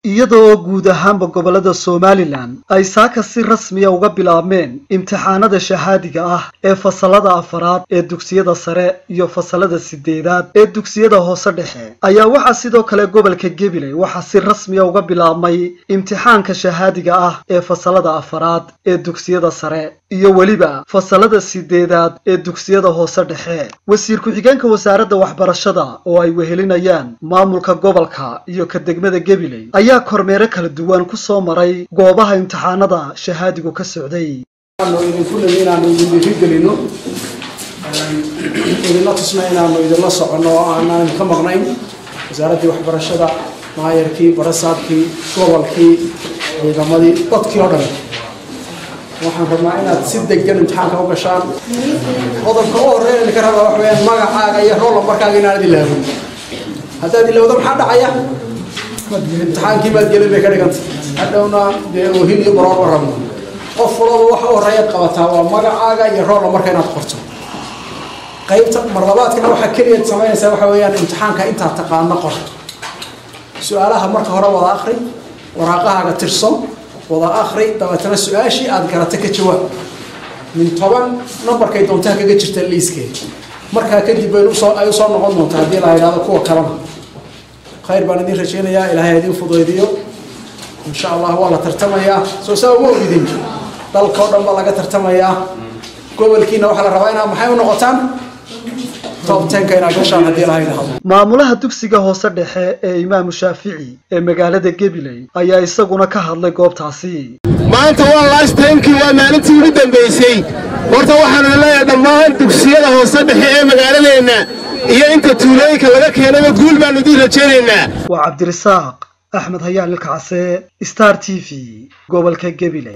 iyadoo guud ahaanba gobollada somalilan ay saaka si rasmiya uga bilaabmeen imtixaanada shahaadiga ah ee fasalada afaraad ee dugsiyada sare iyo fasalada sideedaad ee dugsiyada hoose dhexe ayaa waxaa sidoo kale gobolka gabiley waxaa si rasmiya uga bilaabmay imtixaanka shahaadiga ah ee fasalada afaraad ee dugsiyada sare iyo weliba fasalada sideedaad ee dugsiyada hoose dhexe wasiir ku-xigeenka wasaaradda waxbarashada oo ay wehelinayaan maamulka gobolka iyo ka degmada gabiley ayaa kormeero kala duwan ku soo maray goobaha imtixaanada shahaadigu ka socday idinku nimi inaanu idin dhiirigelino idinla tusna inaanu idinla soconno oo aanaan idinka maqnayn wasaaraddii waxbarashada maayarkii barasaabkii gobolkii ciidamadii dadkii oo dhan waxaan rabnaa inaad si degan imtixaanka u gashaan qodobka u horreeya idinka rabaa waxa weyaan magacaaga iyo rool lambarkaaga inaanad ilaawin haddaad ilowdo maxaa dhacaya imtixaankii baad gelin bay ka dhiganta hadhowna dee oohin iyo baroorba rabno qof walaba waxa u horreeyaad qabataa waa magacaaga iyo rool lambarka inaad qorto qaybta marlabaadkana waxaa keliyaad samaynaysaa waxa weeyaan imtixaanka intaad taqaano qor su-aalaha marka hore wada akri waraaqahaaga tirso wada akri dabeetana su-aashii aad garata ka jawaab min toban nambarkay doontaa kaga jirta liiskeed markaa kadib bay usoo ay usoo noqon doontaa haddii la yidhahdo kuwa kalena khayr baan idin rajaynayaa ilaahay idin fudaydiyo insha allah waa la tartamayaa soo saa uma ogidin dalka oo dhan baa laga tartamayaa gobolkiina waxaa la rabaa inaad maxay u noqotaan top tenka inaad gashaan haddii la yidhahdo maamulaha dugsiga hoose dhexe ee imaamu shaafici ee magaalada gabiley ayaa isaguna ka hadlay goobtaasi maanta waa last timekii waa maalintii ugu dambaysay horta waxaanu leeyahay dhammaan dugsiyada hoose dhexe ee magaaladeenna iyo inta tuulooyinka laga keenayba guul baanu idiin rajaynaynaa waa cabdirasaaq axmed hayaan ilkacase star t v gobolka gabiley